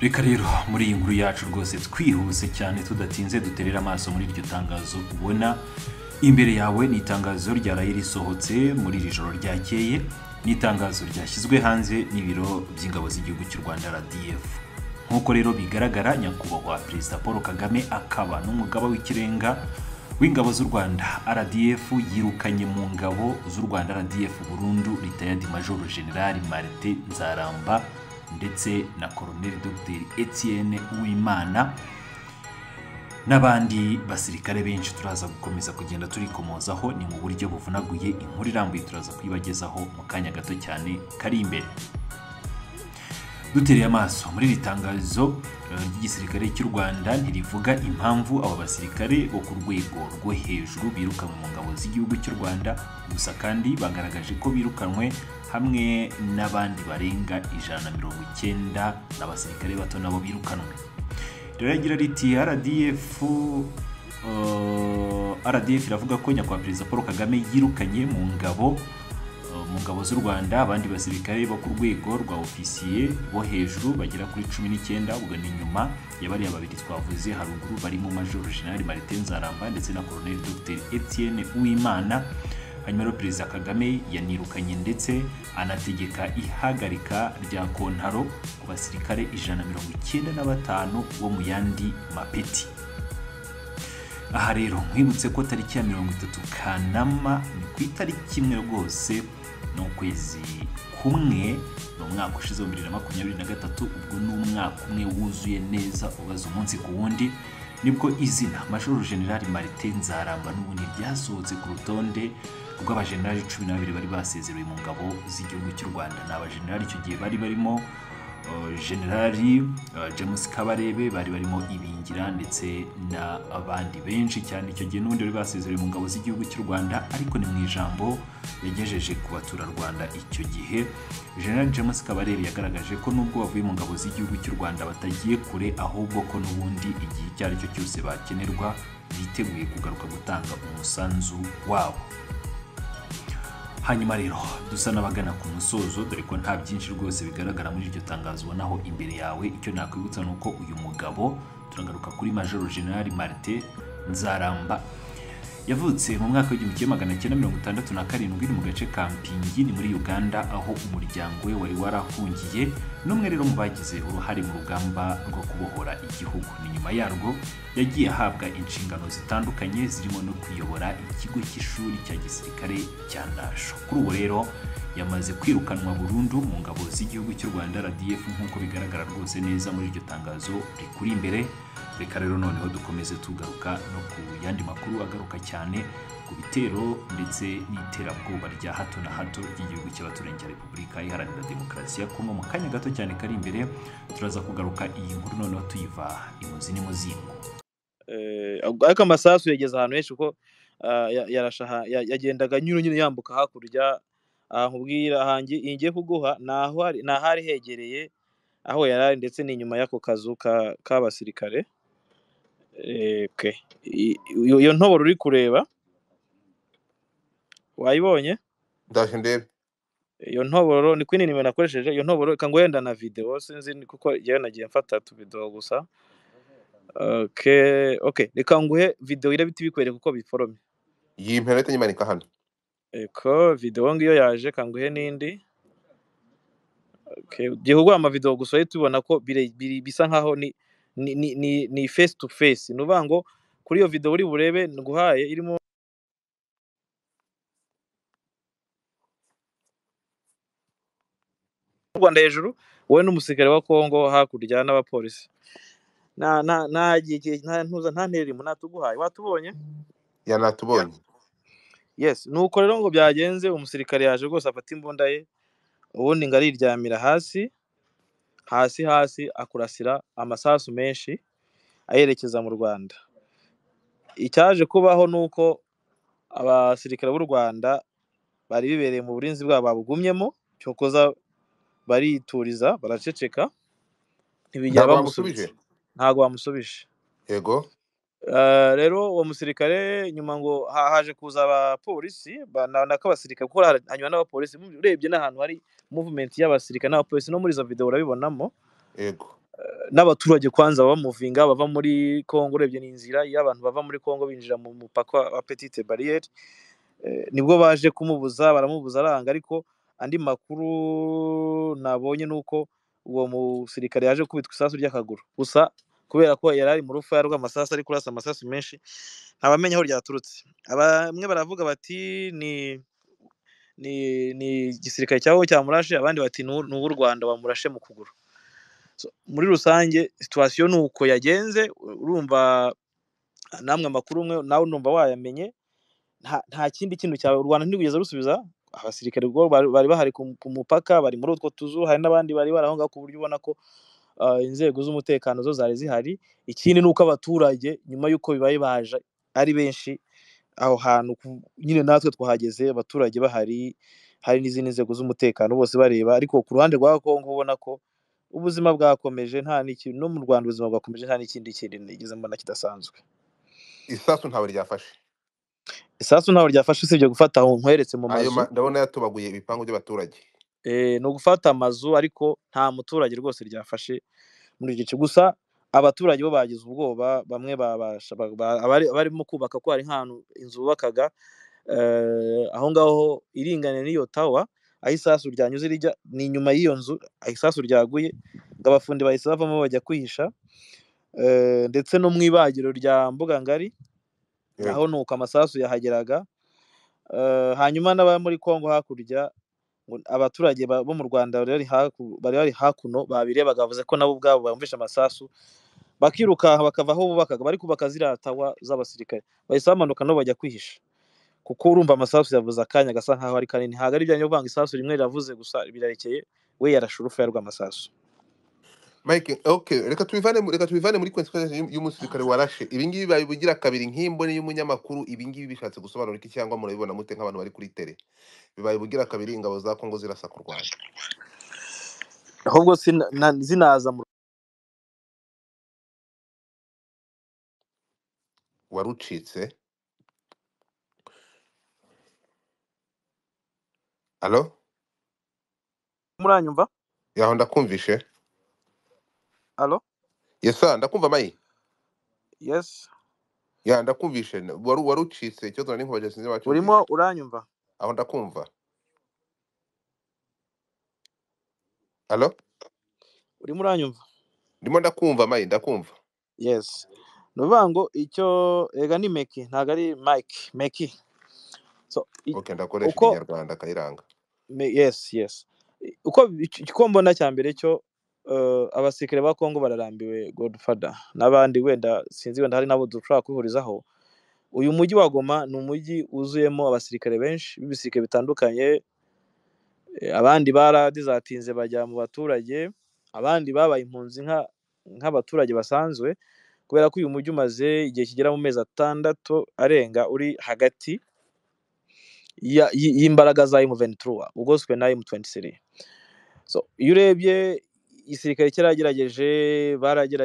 reka rero muri iyi nkuru yacu rwose twihuse cyane tudatinze duterera amaso muri iryo tangazo ubona imbere yawe ni itangazo rya rayiri risohotse muri iri joro ryakeye ni itangazo ryashyizwe hanze n'ibiro by'ingabo z'igihugu cy'u rwanda rdf nk'uko rero bigaragara nyakubahwa perezida paul kagame akaba n'umugaba w'ikirenga w'ingabo z'u rwanda rdf yirukanye mu ngabo z'u rwanda rdf burundu ritayadi majoro generali marite nzaramba ndetse na koroneli dogiteri etienne uwimana n'abandi basirikare benshi turaza gukomeza kugenda turikomozaho ni mu buryo buvunaguye inkuru irambuye turaza kuyibagezaho mu kanya gato cyane kari imbere dutereye amaso muri iri tangazo ry'igisirikare cy'u rwanda ntirivuga impamvu aba basirikare bo ku rwego rwo hejuru birukanwe mu ngabo z'igihugu cy'u rwanda gusa kandi bagaragaje ko birukanwe hamwe n'abandi barenga ijana na mirongo icyenda n'abasirikare bato nabo birukanwe riragira riti rdf rdf iravuga ko nyakubahwa perezida paul kagame yirukanye mu ngabo mu ngabo z'u rwanda abandi basirikare bo ku rwego rwa ofisiye bo hejuru bagera kuri cumi n'icyenda ubwo ni nyuma ya bariya babiri twavuze haruguru barimo major general marite nzaramba ndetse na koroneli dr etienne uwimana hanyuma rero perezida kagame yanirukanye ndetse anategeka ihagarika rya kontaro ku basirikare ijana na mirongo icyenda na batanu bo mu yandi mapeti aha rero nkwibutse ko tariki ya mirongo itatu kanama ni ku itariki imwe rwose ni ukwezi kumwe ni umwaka ushize wa bibiri na makumyabiri na gatatu ubwo ni umwaka umwe wuzuye neza ubaza umunsi ku wundi nibwo izina majoro generali marite nzaramba n'ubundi ryasohotse ku rutonde rw'abajenerali cumi n'ababiri bari basezerewe mu ngabo z'igihugu cy'u rwanda ni abajenerali icyo gihe bari barimo generali james kabarebe bari barimo ibingira ndetse n'abandi benshi cyane icyo gihe n'ubundi bari basezerewe mu ngabo z'igihugu cy'u rwanda ariko ni mu ijambo yagejeje ku baturarwanda icyo gihe general james kabarebe yagaragaje ko nubwo bavuye mu ngabo z'igihugu cy'u rwanda batagiye kure ahubwo ko n'ubundi igihe icyo ari cyo cyose bakenerwa biteguye kugaruka gutanga umusanzu wabo hanyuma rero dusa n'abagana ku musozo dore ko nta byinshi rwose bigaragara muri iryo tangazo ubonaho imbere yawe icyo nakwibutsa ni uko uyu mugabo turagaruka kuri majoro generali marite nzaramba yavutse mu mwaka w'igihumbi kimwe magana cyenda mirongo itandatu na karindwi ni mu gace ka mpingi ni muri uganda aho umuryango we wari warahungiye n'umwe rero mu bagize uruhare mu rugamba rwo kubohora igihugu ni nyuma yarwo yagiye ahabwa inshingano zitandukanye zirimo no kuyobora ikigo cy'ishuri cya gisirikare cya nasho kuri ubu rero yamaze kwirukanwa burundu mu ngabo z'igihugu cy'u rwanda rdf nk'uko bigaragara rwose neza muri iryo tangazo rikuri imbere reka rero noneho dukomeze tugaruka no ku yandi makuru agaruka cyane ku bitero ndetse n'iterabwoba rya hato na hato ry'igihugu cy'abaturanyi cya repubulika iharanira demokarasi ya kongo mu kanya gato cyane kari imbere turaza kugaruka iyi nkuru noneho tuyiva imuzi n'imuzingo ariko amasasu yageze ahantu henshi kuko yagendaga nyine nyine yambuka hakurya nkubwira hangi ngiye kuguha ni ahari hegereye aho yari ari ndetse ni inyuma y'ako kazu k'abasirikare iyo ntoboro uri kureba wayibonye ndashye ndebe iyo ntoboro ni kwinini nimero nakoresheje iyo ntoboro reka ngo wenda na videwo sinzi kuko yewe nagiye mfata tubidoho gusa reka nguhe videwo irabita ibikwereka uko biforomye iyi mpera nyimanika hano eko videwo ngiyo yaje kanguhe n'indi gihe uguha amavidewo gusa uhita ubona ko bisa nkaho ni face to face ni uvuga ngo kuri iyo videwo uri burebe nguhaye irimo u rwanda hejuru wowe n'umusirikare wa kongo hakurya n'abapolisi nta ntererimo natuguhaye watubonye yanatubonye yes ni uko rero ngo byagenze umusirikare yaje rwose afata imbunda ye ubundi ngo ariryamira hasi hasi hasi akurasira amasasu menshi ayerekeza mu rwanda icyaje kubaho ni uko abasirikare b'u rwanda bari bibereye mu burinzi bwabo babugumyemo cyokoza barituriza baraceceka ntibigera bamusubije ntabwo bamusubije yego rero uwo musirikare nyuma ngo haje kuza abapolisi n'ak'abasirikare kuko hanyuma n'abapolisi urebye n'ahantu hari muvumenti y'abasirikare n'abapolisi no muri izo videwo urabibonamo yego n'abaturage kwanza bamuvinga bava muri kongo urebye ni inzira iyo abantu bava muri kongo binjira mu mupaka wa petite bariyeri nibwo baje kumubuza baramubuza aranga ariko andi makuru nabonye ni uko uwo musirikare yaje kubitwa isasu ry'akaguru gusa kubera ko yari ari mu rufa rw'amasasu ari kurasa amasasu menshi ntabamenya aho ryaturutse bamwe baravuga bati ni ni ni igisirikare cyabo cyamurashe abandi bati ni uw'u rwanda wamurashe mu kuguru muri rusange situwasiyo ni uko yagenze urumva namwe amakuru umwe nawe urumva wayamenye nta kindi kintu cyawe u rwanda ntirwigeze rusubiza abasirikare bari bahari ku mupaka bari muri utwo tuzu hari n'abandi bari barahonga ku buryo ubona ko inzego z'umutekano zo zari zihari ikindi ni uko abaturage nyuma y'uko bibaye baje ari benshi aho hantu nyine natwe twahageze abaturage bahari hari n'izindi nzego z'umutekano bose bareba ariko ku ruhande rwa kongo ubona ko ubuzima bwakomeje nta n'ikintu no mu rwanda ubuzima bwakomeje nta n'ikindi kintu nigeze mbona kidasanzwe isasu ntabwo ryafashe isasu ntabwo ryafashe usibye gufata aho nkweretse mu mazu ndabona yatubaguye ibipangu by'abaturage ni ugufata amazu ariko nta muturage rwose ryafashe muri iki gice gusa abaturage bo bagize ubwoba bamwe barimo kubaka ko hari nk'ahantu inzu bubakaga aho ngaho iringaniye n'iyo tawa aho isasu ryanyuze rijya ni inyuma y'iyo nzu aho isasu ryaguye ngo abafundi bahise bavamo bajya kwihisha ndetse no mu ibagiro rya mbugangari aho ni uko amasasu yahageraga hanyuma n'abari muri congo hakurya abaturage bo mu rwanda bari bari hakuno babirebaga bavuze ko nabo ubwabo bumvishe amasasu bakiruka bakava aho bubakaga bari kubaka ziriya tawa z'abasirikare bahise bamanuka nabo bajya kwihisha kuko urumva amasasu yavuze akanya agasa nkaho ari kanini ntabwo ari byanyu kuvanga isasu rimwe riravuze gusa birarekeye we yarashe urufuya rw'amasasu mike ok reka tubivane reka tubivane muri konsekwensi y'umusirikare warashe ibingibi babibugira kabiri nk'imboni y'umunyamakuru ibingibi bishatse gusobanura iki cyangwa murabibona mute nk'abantu bari kuri tere bibaye bugira kabiri ingabo za kongo zirasa ku rwanda ahubwo zinaza mu wari ucitse alo muranyumva yaho ndakumvishe alo yesa ndakumva mayi yesi ya ndakumvishe wari wari ucitse icyo tuna n'inkuba sinzi wacu urimo uranyumva aho ndakumva alo urimo uranyumva ndimo ndakumva mayi ndakumva yesi ni ukuvuga ngo icyo ega ni meki ntabwo ari mike meki ok ndakoresha ikinyarwanda kayiranga yesi yesi uko icyo mbona cya mbere cyo abasirikare ba kongo bararambiwe godufada n'abandi wenda sinzi wenda hari n'abo dushobora kwihurizaho uyu mujyi wa goma ni umujyi wuzuyemo abasirikare benshi b'ibisirikare bitandukanye abandi baradizatinze bajya mu baturage abandi babaye impunzi nk'abaturage basanzwe kubera ko uyu mujyi umaze igihe kigera mu mezi atandatu arenga uri hagati y'imbaraga za emu venituruwa ugoswe na emu tuwenti siri iyo urebye igisirikare cyaragerageje baragerageje